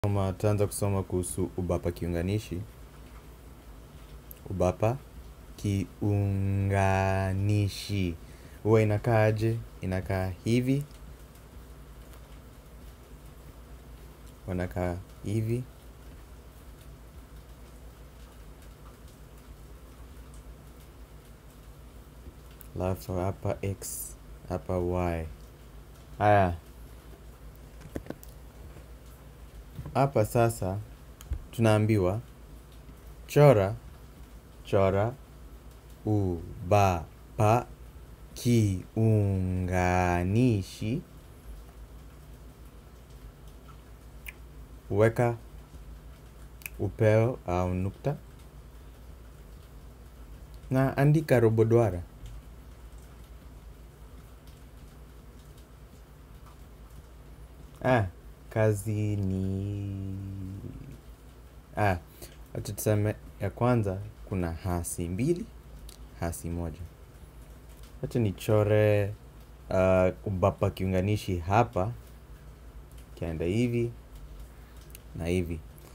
Soma, tutaanza kusoma kuhusu ubapa kiunganishi. Ubapa kiunganishi huwa inakaa aje? Inakaa hivi, wanakaa hivi, alafu hapa x, hapa y. Haya, hapa sasa tunaambiwa chora chora ubapa kiunganishi weka upeo au nukta na andika robo duara. Ah, kazi ni ah, acha tuseme ya kwanza kuna hasi mbili, hasi moja. Acha nichore uh, ubapa kiunganishi hapa, kienda hivi na hivi.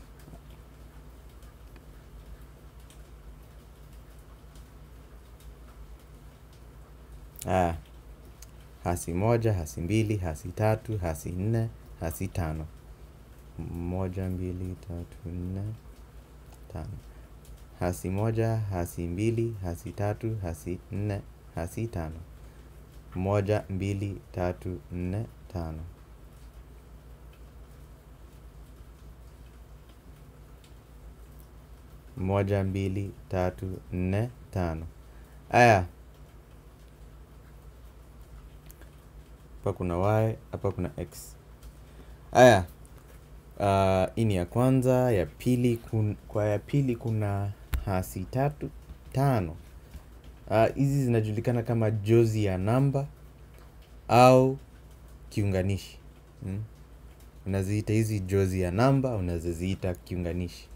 Ah, hasi moja, hasi mbili, hasi tatu, hasi nne, hasi tano. Moja, mbili, tatu, nne, tano. Hasi moja, hasi mbili, hasi tatu, hasi nne, hasi tano. Moja, mbili, tatu, nne, tano. Moja, mbili, tatu, nne, tano. Aya, hapa kuna y, hapa kuna x. Aya, uh, hii ni ya kwanza, ya pili kun, kwa ya pili kuna hasi tatu, tano. Uh, hizi zinajulikana kama jozi ya namba au kiunganishi. Hmm? Unaziita hizi jozi ya namba, unaziziita kiunganishi.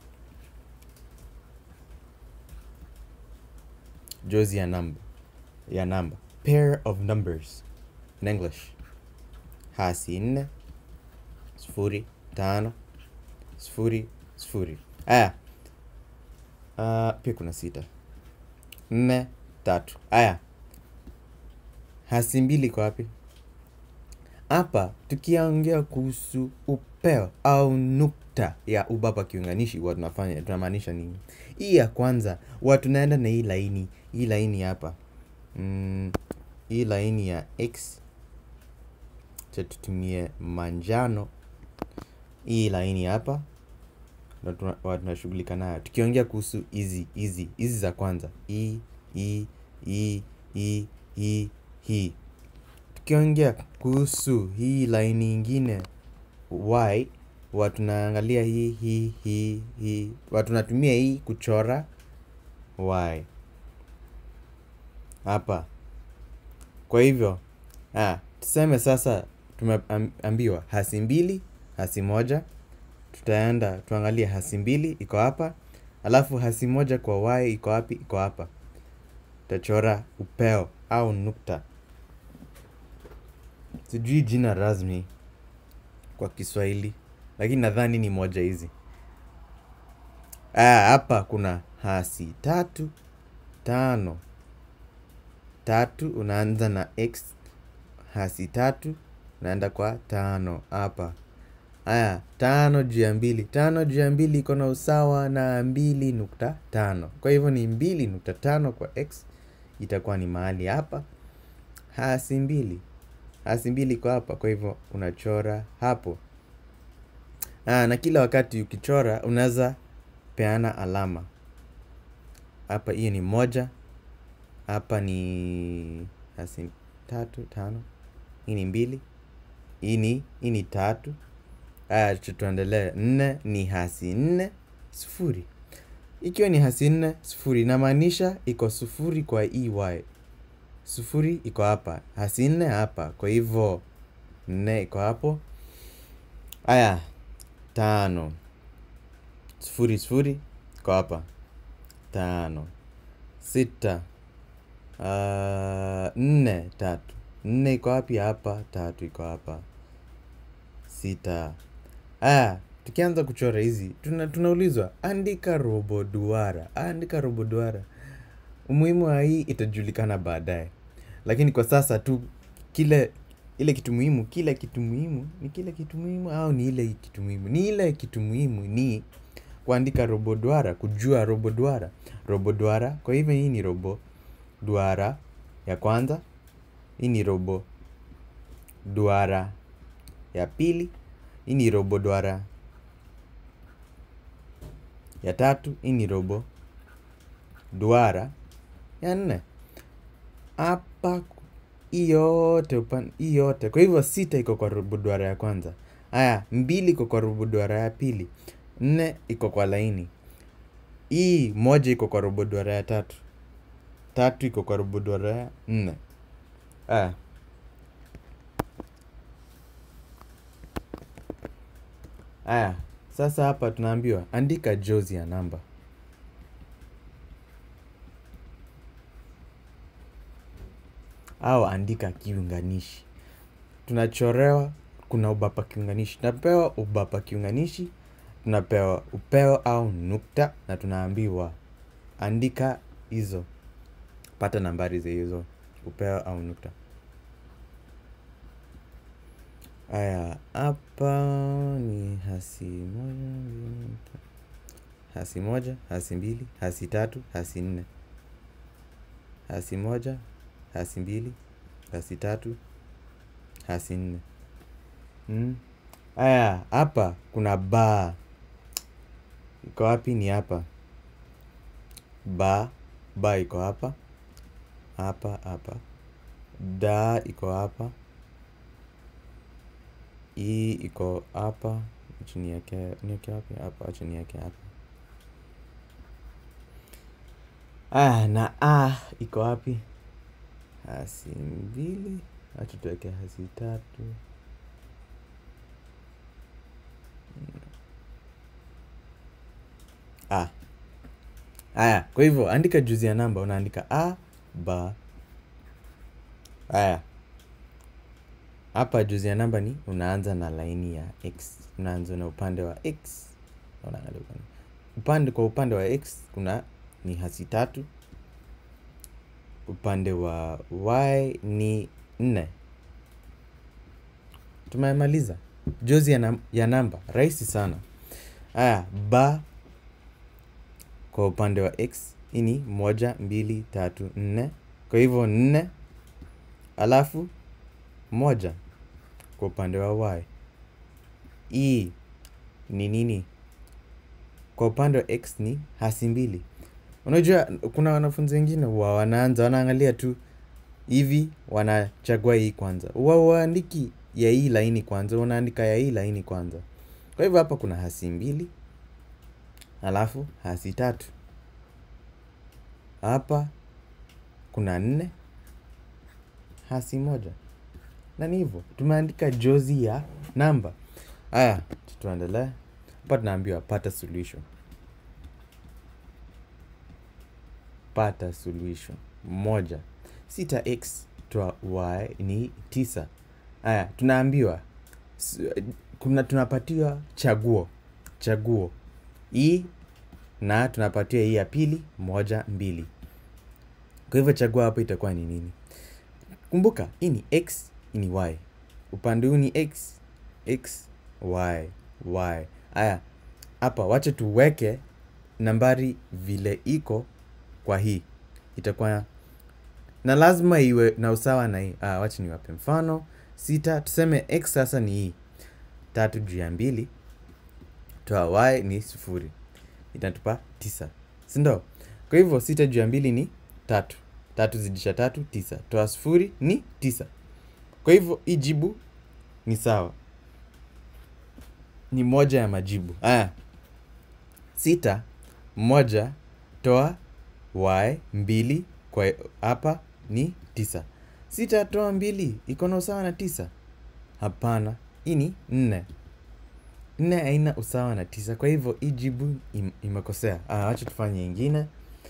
Jozi ya namba, ya namba. Pair of numbers in English. Hasi nne, sufuri, tano, sufuri, sufuri. Aya, uh, pia kuna sita, nne, tatu. Aya, hasi mbili kwa wapi? Hapa tukiongea kuhusu upeo au nukta ya ubapa kiunganishi, huwa tunafanya tunamaanisha nini? Hii ya kwanza huwa tunaenda na hii laini, hii laini hapa mm, hii laini ya x cha tutumie manjano. Hii laini hapa ndo tuna- huwa tunashughulika nayo tukiongea kuhusu hizi hizi hizi za kwanza, hii hii hii hii hii hii tukiongea kuhusu hii laini ingine y huwa tunaangalia hii hii hii hii huwa tunatumia hii kuchora y hapa. Kwa hivyo ah, tuseme sasa tumeambiwa hasi mbili, hasi moja. Tutaenda tuangalie hasi mbili iko hapa, alafu hasi moja kwa y iko wapi? Iko hapa. Tutachora upeo au nukta. Sijui jina rasmi kwa Kiswahili, lakini nadhani ni moja hizi. Ah, hapa kuna hasi tatu, tano. Tatu unaanza na x, hasi tatu unaenda kwa tano hapa. Aya, tano juu ya mbili. Tano juu ya mbili iko na usawa na mbili nukta tano. Kwa hivyo ni mbili nukta tano kwa x itakuwa ni mahali hapa. Hasi mbili, hasi mbili iko hapa, kwa hivyo unachora hapo. Aa, na kila wakati ukichora unaweza peana alama hapa. Hiyo ni moja, hapa ni hasi tatu tano, hii ni mbili, hii ni hii ni tatu. Aya, tu- tuendelee. Nne ni hasi nne sufuri. Ikiwa ni hasi nne sufuri, inamaanisha iko sufuri kwa ey. Sufuri iko hapa, hasi nne hapa, kwa hivyo nne iko hapo. Aya, tano sufuri sufuri iko hapa, tano sita uh, nne tatu nne iko wapi? Hapa. Tatu iko hapa. Sita. Ah, tukianza kuchora hizi tuna, tunaulizwa andika robo duara andika robo duara umuhimu wa hii itajulikana baadaye lakini kwa sasa tu kile ile kitu muhimu kile kitu muhimu ni kile kitu muhimu au ni ile kitu muhimu ni ile kitu muhimu ni kuandika robo duara kujua robo duara robo duara kwa hivyo hii ni robo duara ya kwanza hii ni robo duara ya pili hii ni robo duara ya tatu hii ni robo duara ya nne hapa hii yote upan hii yote kwa hivyo sita iko kwa robo duara ya kwanza haya mbili iko kwa robo duara ya pili nne iko kwa laini hii moja iko kwa robo duara ya tatu tatu iko kwa robo duara ya nne haya haya sasa hapa tunaambiwa andika jozi ya namba au andika kiunganishi tunachorewa kuna ubapa kiunganishi tunapewa ubapa kiunganishi tunapewa upeo au nukta na tunaambiwa andika hizo pata nambari za hizo upeo au nukta haya hapa ni hasi moja mbili, tatu. hasi moja hasi mbili hasi tatu hasi nne hasi moja hasi mbili hasi tatu hasi nne mm. haya hapa kuna baa iko wapi ni hapa ba ba iko hapa hapa hapa da iko hapa hii iko hapa chini yake niweke wapi hapa chini yake hapa ah na a iko wapi hasi mbili acha tuweke hasi tatu a haya kwa hivyo andika juzi ya namba unaandika a ba haya hapa juzi ya namba ni unaanza na laini ya x unaanza na upande wa x unaangalia upande upande kwa upande wa x kuna ni hasi tatu upande wa y ni nne tumemaliza jozi ya, nam ya namba rahisi sana haya ba kwa upande wa x hii ni moja mbili tatu nne kwa hivyo nne alafu moja kwa upande wa y hii ni nini kwa upande wa x ni hasi mbili unajua kuna wanafunzi wengine wa wanaanza wanaangalia tu hivi wanachagua hii kwanza wa waandiki ya hii laini kwanza unaandika ya hii laini kwanza kwa hivyo hapa kuna hasi mbili alafu hasi tatu hapa kuna nne hasi moja na ni hivyo tumeandika jozi ya namba haya tuendelee hapa tunaambiwa pata suluhisho pata suluhisho moja sita x toa y ni tisa haya tunaambiwa kuna tunapatiwa chaguo chaguo hii na tunapatiwa hii ya pili moja mbili kwa hivyo chaguo hapo itakuwa ni nini kumbuka hii ni x hii ni y upande huu ni x x y y haya hapa wacha tuweke nambari vile iko kwa hii itakuwa na lazima iwe na usawa na hii ah, wacha niwape mfano sita tuseme x sasa ni hii tatu juu ya mbili toa y ni sufuri itatupa tisa sindo kwa hivyo sita juu ya mbili ni tatu tatu zidisha tatu tisa toa sufuri ni tisa kwa hivyo hii jibu ni sawa ni moja ya majibu aya sita moja toa y mbili kwa hapa ni tisa sita toa mbili iko na usawa na tisa hapana hii ni nne nne haina usawa na tisa kwa hivyo hii jibu im, imekosea ah, wacha tufanye ingine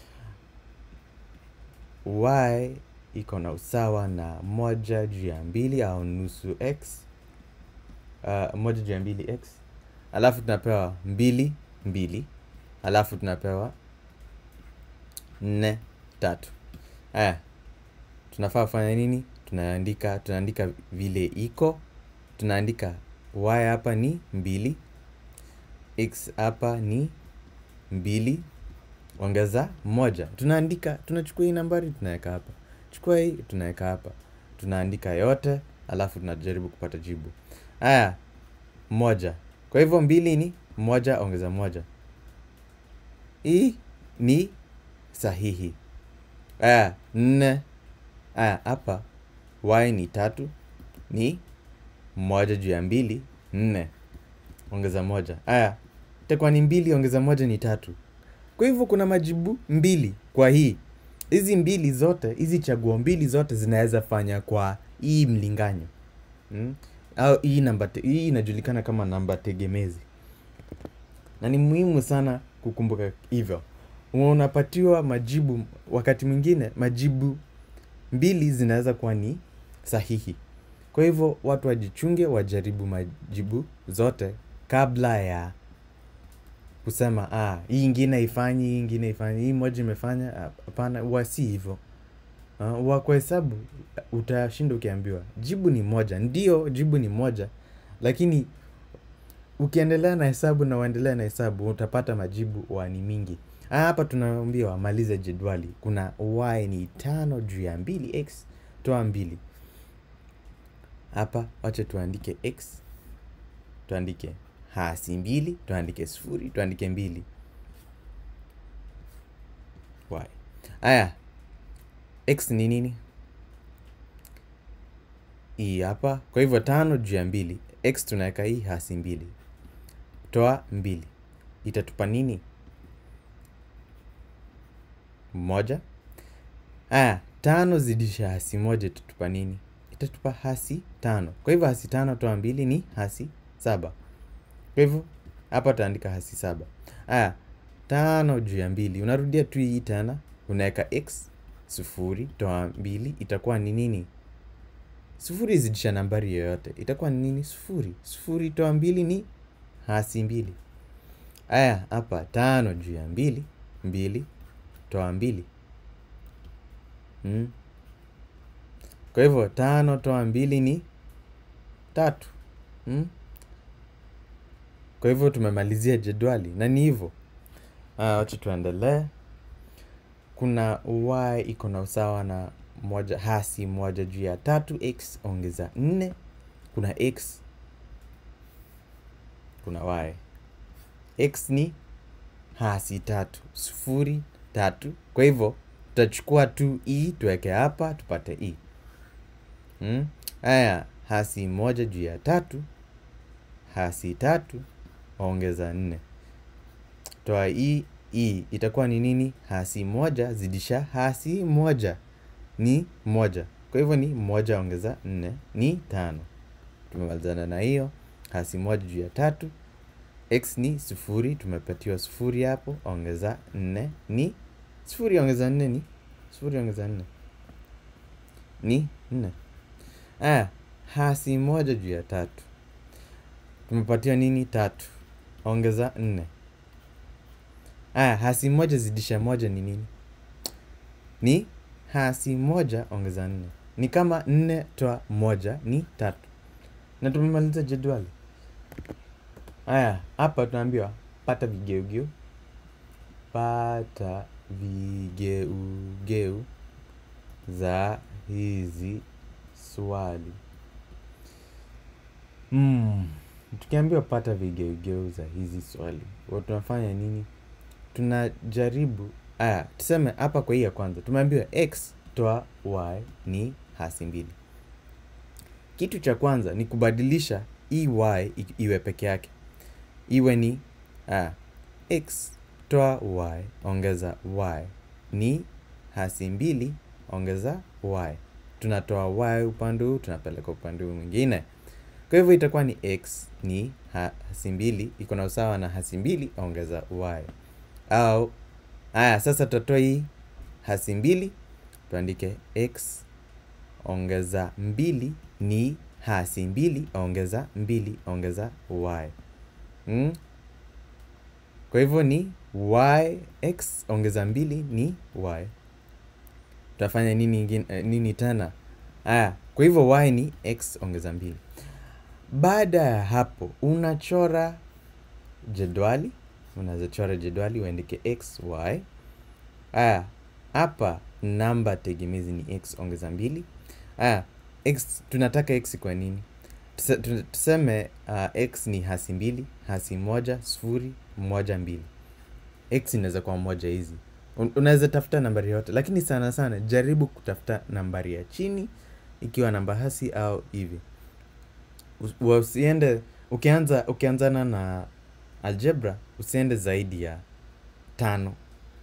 y iko na usawa na moja juu ya mbili au nusu x uh, moja juu ya mbili x alafu tunapewa mbili mbili alafu tunapewa nne tatu aya tunafaa kufanya nini tunaandika tunaandika vile iko tunaandika y hapa ni mbili x hapa ni mbili ongeza moja tunaandika tunachukua hii nambari tunaweka hapa chukua hii tunaweka hapa tunaandika yote alafu tunajaribu kupata jibu haya moja kwa hivyo mbili ni moja ongeza moja hii ni sahihi haya nne haya hapa y ni tatu ni moja juu ya mbili nne ongeza moja haya itakuwa ni mbili ongeza moja ni tatu kwa hivyo kuna majibu mbili kwa hii hizi mbili zote hizi chaguo mbili zote zinaweza fanya kwa hii mlinganyo mm? au hii namba te- hii inajulikana kama namba tegemezi na ni muhimu sana kukumbuka hivyo unapatiwa majibu wakati mwingine majibu mbili zinaweza kuwa ni sahihi kwa hivyo watu wajichunge wajaribu majibu zote kabla ya kusema ah, hii ingine ifanyi hii ingine ifanyi hii moja imefanya hapana huwa si hivyo uh, huwa kwa hesabu utashinda ukiambiwa jibu ni moja ndio jibu ni moja lakini ukiendelea na hesabu na uendelea na hesabu utapata majibu wa ni mingi Ah, hapa tunaambiwa maliza jedwali kuna y ni tano juu ya mbili x toa mbili hapa wacha tuandike x tuandike hasi mbili tuandike sufuri tuandike mbili y aya x ni nini hii hapa kwa hivyo tano juu ya mbili x tunaweka hii hasi mbili toa mbili itatupa nini moja aya tano zidisha hasi moja itatupa nini itatupa hasi tano kwa hivyo hasi tano toa mbili ni hasi saba kwa hivyo hapa utaandika hasi saba aya tano juu ya mbili unarudia tu hii tena unaweka x sufuri toa mbili itakuwa ni nini sufuri zidisha nambari yoyote itakuwa ni nini sufuri sufuri toa mbili ni hasi mbili aya hapa tano juu ya mbili mbili toa mbili mm. kwa hivyo tano toa mbili ni tatu mm. kwa hivyo tumemalizia jedwali na ni hivyo Ah, wacha tuendelee kuna y iko na usawa na moja hasi moja juu ya tatu x ongeza nne kuna x kuna y x ni hasi tatu sufuri tatu kwa hivyo tutachukua tu e tuweke hapa tupate e hmm? haya hasi moja juu ya tatu hasi tatu ongeza nne toa hii hii itakuwa ni nini hasi moja zidisha hasi moja ni moja kwa hivyo ni moja ongeza nne ni tano tumemalizana na hiyo hasi moja juu ya tatu x ni sufuri tumepatiwa sufuri hapo ongeza nne ni sufuri ongeza nne ni sufuri ongeza nne ni nne aya hasi moja juu ya tatu tumepatiwa nini tatu ongeza nne aya hasi moja zidisha moja ni nini ni hasi moja ongeza nne ni kama nne toa moja ni tatu na tumemaliza jedwali aya hapa tunaambiwa pata vigeugeu pata vigeugeu za hizi swali mm. tukiambiwa pata vigeugeu za hizi swali wa tunafanya nini tunajaribu aya tuseme hapa kwa hii ya kwanza tumeambiwa x toa y ni hasi mbili kitu cha kwanza ni kubadilisha hii y i- iwe peke yake iwe ni ah, x toa y ongeza y ni hasi mbili ongeza y tunatoa y upande huu tunapeleka upande huu mwingine kwa hivyo itakuwa ni x ni ha- hasi mbili iko na usawa na hasi mbili ongeza y au haya sasa tutatoa hii hasi mbili tuandike x ongeza mbili ni hasi mbili ongeza mbili ongeza y mm? kwa hivyo ni y x ongeza mbili ni y tutafanya nini ingine, eh, nini tena aya kwa hivyo y ni x ongeza mbili baada ya hapo unachora jedwali unaweza chora jedwali uandike x y aya hapa namba tegemezi ni x ongeza mbili aya x tunataka x kwa nini Tuse- tu- tuseme uh, x ni hasi mbili hasi moja sufuri moja mbili x inaweza kuwa moja hizi Un- unaweza tafuta nambari yote lakini sana sana jaribu kutafuta nambari ya chini ikiwa namba hasi au hivi Us- wa- usiende ukianza ukianzana na algebra usiende zaidi ya tano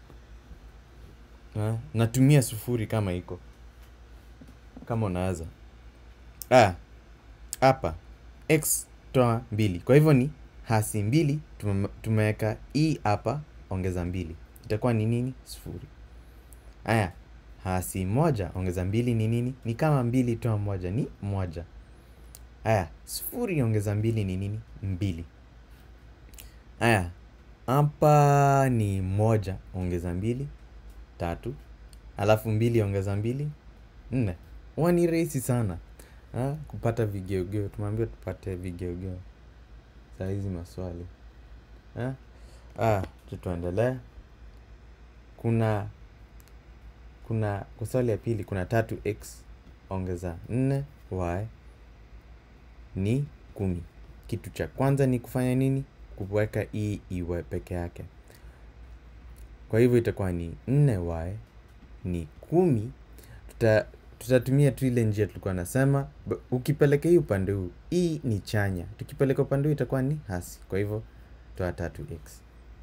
Ha? natumia sufuri kama iko kama unaweza ah, hapa x toa mbili kwa hivyo ni hasi mbili tume- tumeweka i hapa ongeza mbili itakuwa ni nini sufuri haya hasi moja ongeza mbili ni nini ni kama mbili toa moja ni moja haya sufuri ongeza mbili ni nini mbili haya hapa ni moja ongeza mbili tatu alafu mbili ongeza mbili nne huwa ni rahisi sana ha? kupata vigeugeu tumeambiwa tupate vigeugeu saa hizi maswali ha? ah, tu tuendelee kuna kuna kwa swali ya pili kuna tatu x ongeza nne y ni kumi kitu cha kwanza ni kufanya nini kuweka hii iwe peke yake kwa hivyo itakuwa ni nne y ni kumi tuta tutatumia tu ile njia tulikuwa nasema b- ukipeleka hii upande huu hii ni chanya tukipeleka upande huu itakuwa ni hasi kwa hivyo toa tatu x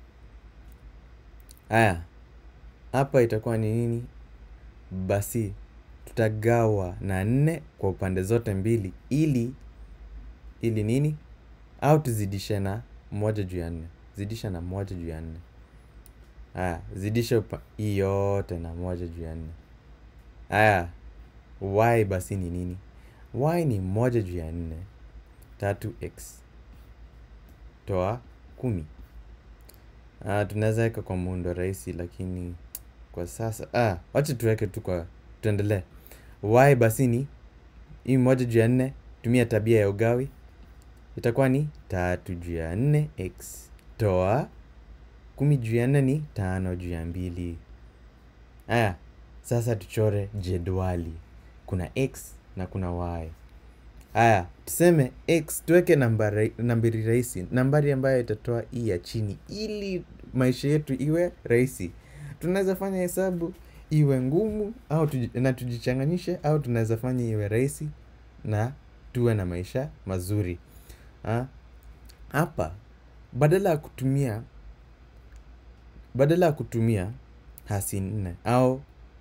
haya hapa itakuwa ni nini basi tutagawa na nne kwa upande zote mbili ili ili nini au tuzidishe na moja juu ya nne zidisha na moja juu ya nne haya zidisha upa- hii yote na moja juu ya nne haya y basi ni nini y ni moja juu ya nne tatu x toa kumi ah, tunaweza weka kwa muundo rahisi lakini kwa sasa ah, wacha tuweke tu kwa tuendelee y basi ni hii moja juu ya nne tumia tabia ya ugawi itakuwa ni tatu juu ya nne x toa kumi juu ya nne ni tano juu ya mbili aya sasa tuchore jedwali kuna x na kuna y haya tuseme x tuweke nambari, nambari rahisi nambari ambayo itatoa hii ya chini ili maisha yetu iwe rahisi tunaweza fanya hesabu iwe ngumu au tuji, na tujichanganyishe au tunaweza fanya iwe rahisi na tuwe na maisha mazuri Ha? hapa badala ya kutumia badala ya kutumia hasi nne au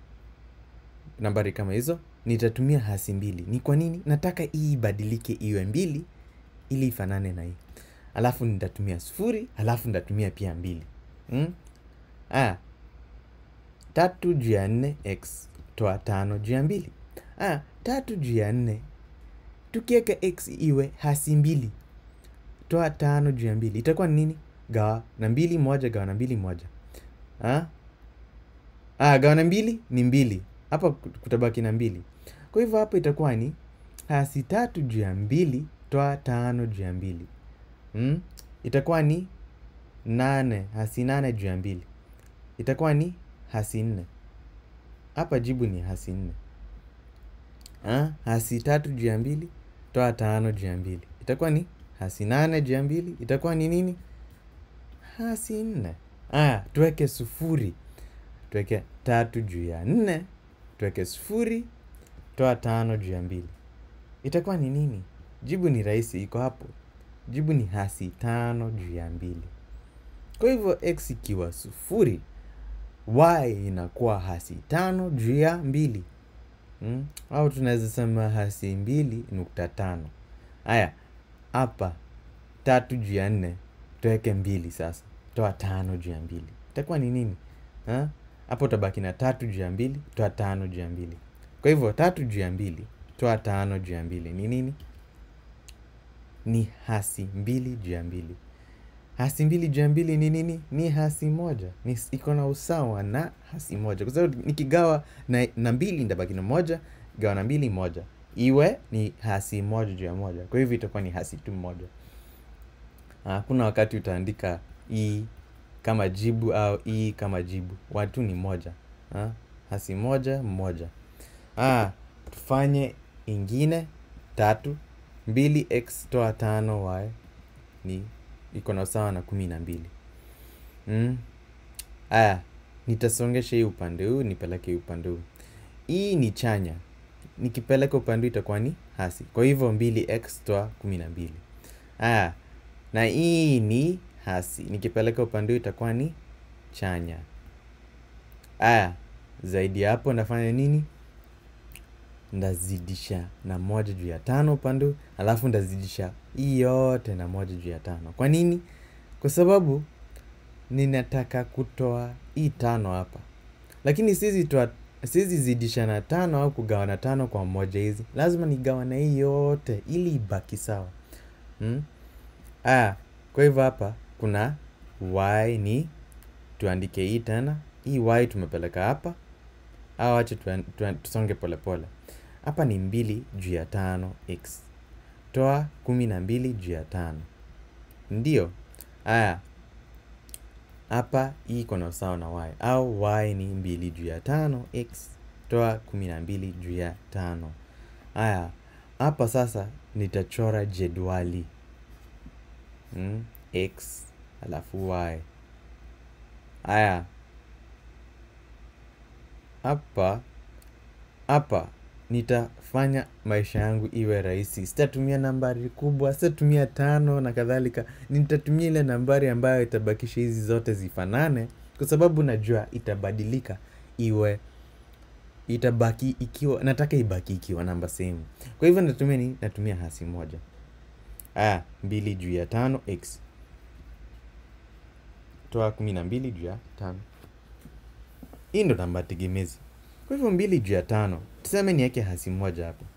nambari kama hizo nitatumia hasi mbili ni kwa nini nataka hii ibadilike iwe mbili ili ifanane na hii alafu nitatumia sufuri alafu nitatumia pia mbili hmm? ah, tatu juu ya nne x toa tano juu ya mbili ah, tatu juu ya nne tukiweka x iwe hasi mbili toa tano juu ya mbili itakuwa ni nini gawa na mbili moja gawa na mbili moja ah? Ah, gawa na mbili ni mbili hapa kut- kutabaki na mbili kwa hivyo hapa itakuwa ni hasi tatu juu ya mbili toa tano juu ya mbili hmm? itakuwa ni nane hasi nane juu ya mbili itakuwa ni hasi nne hapa jibu ni hasi nne ah? hasi tatu juu ya mbili toa tano juu ya mbili itakuwa ni hasi nane juu ya mbili itakuwa ni nini hasi nne aya tuweke sufuri tuweke tatu juu ya nne tuweke sufuri toa tano juu ya mbili itakuwa ni nini jibu ni rahisi iko hapo jibu ni hasi tano juu ya mbili kwa hivyo x ikiwa sufuri y inakuwa hasi tano juu ya mbili mm? au tunaweza sema hasi mbili nukta tano haya hapa tatu juu ya nne tuweke mbili sasa toa tano juu ya mbili itakuwa ni nini Ha? hapo utabaki na tatu juu ya mbili toa tano juu ya mbili kwa hivyo tatu juu ya mbili toa tano juu ya mbili ni nini ni hasi mbili juu ya mbili hasi mbili juu ya mbili ni nini ni hasi moja ni iko na usawa na hasi moja kwa sababu nikigawa na, na mbili ndabaki na moja gawa na mbili moja iwe ni hasi moja juu ya moja kwa hivyo itakuwa ni hasi tu moja hakuna wakati utaandika i kama jibu au i kama jibu watu ni moja ha? hasi moja moja ah, tufanye ingine tatu mbili x toa tano y ni iko na usawa na kumi na mbili mm. aya nitasongesha hii upande huu nipeleke hii upande huu hii ni chanya nikipeleka upande huu itakuwa ni hasi kwa hivyo mbili x toa kumi na mbili aya na hii ni hasi nikipeleka upande huu itakuwa ni chanya aya zaidi ya hapo ndafanya nini ndazidisha na moja juu ya tano upande huu alafu ndazidisha hii yote na moja juu ya tano kwa nini kwa sababu ninataka kutoa hii tano hapa lakini sizi toa sizi zidisha na tano au kugawa na tano kwa moja hizi lazima nigawa na hii yote ili ibaki sawa hmm? aya kwa hivyo hapa kuna y ni tuandike hii tena hii y tumepeleka hapa au acha tuan- tuan- tusonge polepole hapa ni mbili juu ya tano x toa kumi na mbili juu ya tano ndio aya hapa hii iko na usawa na y au y ni mbili juu ya tano x toa kumi na mbili juu ya tano aya hapa sasa nitachora jedwali mm, x alafu y aya hapa hapa nitafanya maisha yangu iwe rahisi sitatumia nambari kubwa sitatumia tano na kadhalika nitatumia ile nambari ambayo itabakisha hizi zote zifanane kwa sababu najua itabadilika iwe itabaki ikiwa nataka ibaki ikiwa namba sehemu kwa hivyo natumia ni natumia hasi moja aya mbili juu ya tano x toa kumi na mbili juu ya tano hii ndo namba tegemezi kwa hivyo mbili juu ya tano tuseme niweke hasi moja hapo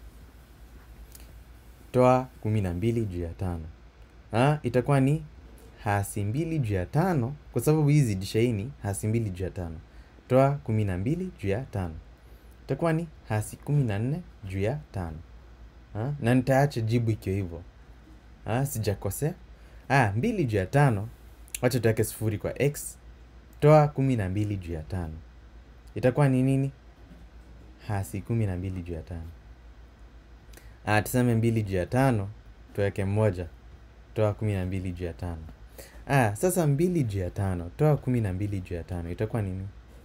toa kumi na mbili juu ya tano ha, itakuwa ni hasi mbili juu ya tano kwa sababu hii zidisha hii ni hasi mbili juu ya tano toa kumi na mbili juu ya tano itakuwa ni hasi kumi na nne juu ya tano ha? na nitaacha jibu ikiwa hivyo ha? sijakosea ah, mbili juu ya tano wacha tuweke sufuri kwa x toa kumi na mbili juu ya tano itakuwa ni nini hasi kumi na mbili juu ya tano ah, tuseme mbili juu ya tano tuweke moja toa kumi na mbili juu ya tano ah, sasa mbili juu ya tano toa kumi na mbili juu ya tano itakuwa nini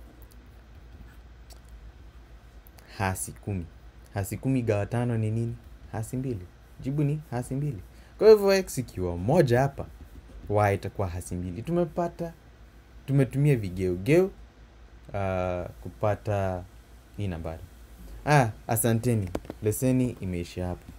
hasi kumi hasi kumi gawa tano ni nini hasi mbili jibu ni hasi mbili kwa hivyo x ikiwa moja hapa y itakuwa hasi mbili tumepata tumetumia vigeugeu uh, kupata hii nambari ah, asanteni leseni imeisha hapa